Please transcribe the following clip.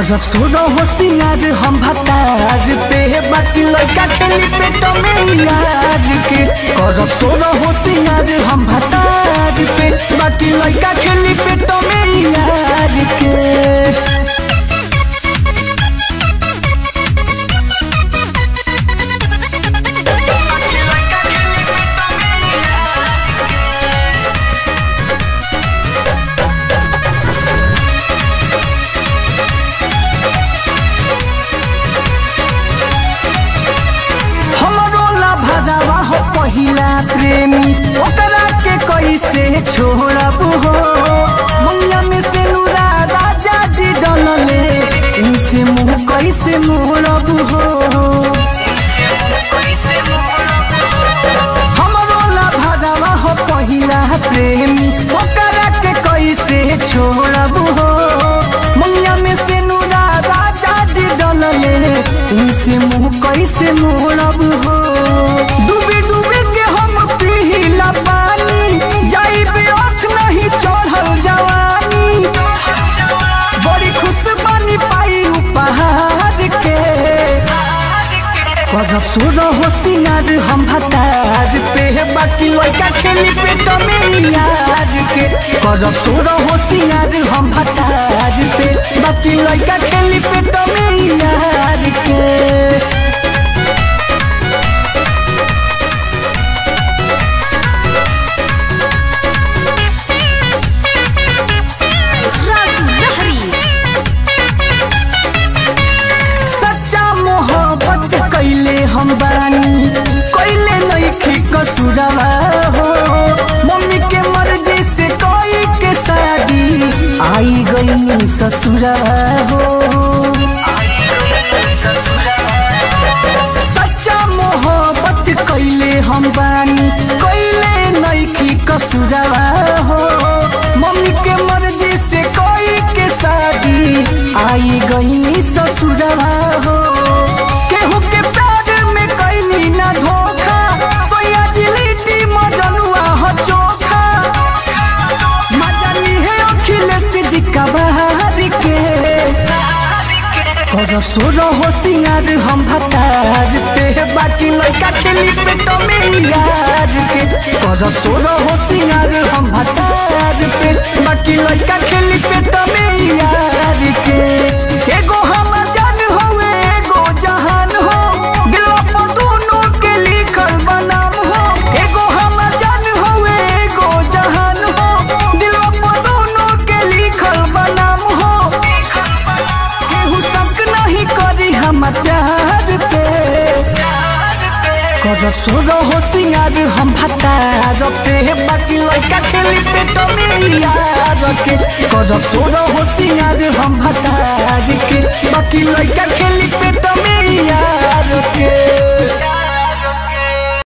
करब सोरो हो सिंगार हम भतार पे बाकी लड़का खेली पेट में यार के करब सोरो हो सिंगार हम भतार पे बाकी लड़का खेली पेट में यार के हमरो ला भजावा हो पहिला प्रेमी ओकरा के कैसे छोड़ब हो मुंगिया में से नूरा राजा जी डलले उनसे मुंह कैसे मोड़ब हो हमरो ला भजावा हो पहिला प्रेमी ओकरा के कैसे छोड़ब हो मुंगिया में से नूरा राजा जी डलले उनसे मुंह कैसे मोड़ब हो डूबी डूबी के हम पीला पानी जाई अर्थ नहीं चढ़ल जवानी बड़ी खुश बनी पाई उपहार के करब सोर हो सिंगार हम भतार पे बाकी लड़का खेली पेट में यार के करब सोर हो सिंगार हम भतार पे बाकी लड़का खेली पेट में यार के राजू लहरी सच्चा मोहब्बत कैले हम बानी कैले नइखी कसुरवा हो मम्मी के मर्जी से कोई के शादी आई गई ससुरवा हो सच्चा मोहब्बत कैले हम बानी कैले नइखी कसुरवा हो मम्मी के मर्जी से कोई के शादी आई गई ससुरवा हो केहू के प्यार में कैनी ना धोखा सोया जिलिटी मजनुआ हो चोखा मजली है अखिलेश जी का बहार के करब सोर हो सिंगार हम भतार पे बाकी लड़का खेली पेट में यार के करब सोर हो सिंगार हम भतार पे बाकी लड़का खेली पेट में यार के एगो हम जान होवे एगो जहान हो दिलवा पर दोनों के लिखल बनाम हो एगो हम जान होवे एगो जहान हो दिलवा पर दोनों के लिखल बनाम हो केहू शक नहीं करी हम प्यार पे कर सोर हो सिंगार हम भतार पे बाकी लड़का खेली पेट में यार के कर सोर हो सिंगार हम भतार के बाकी लड़का खेली पेट में यार के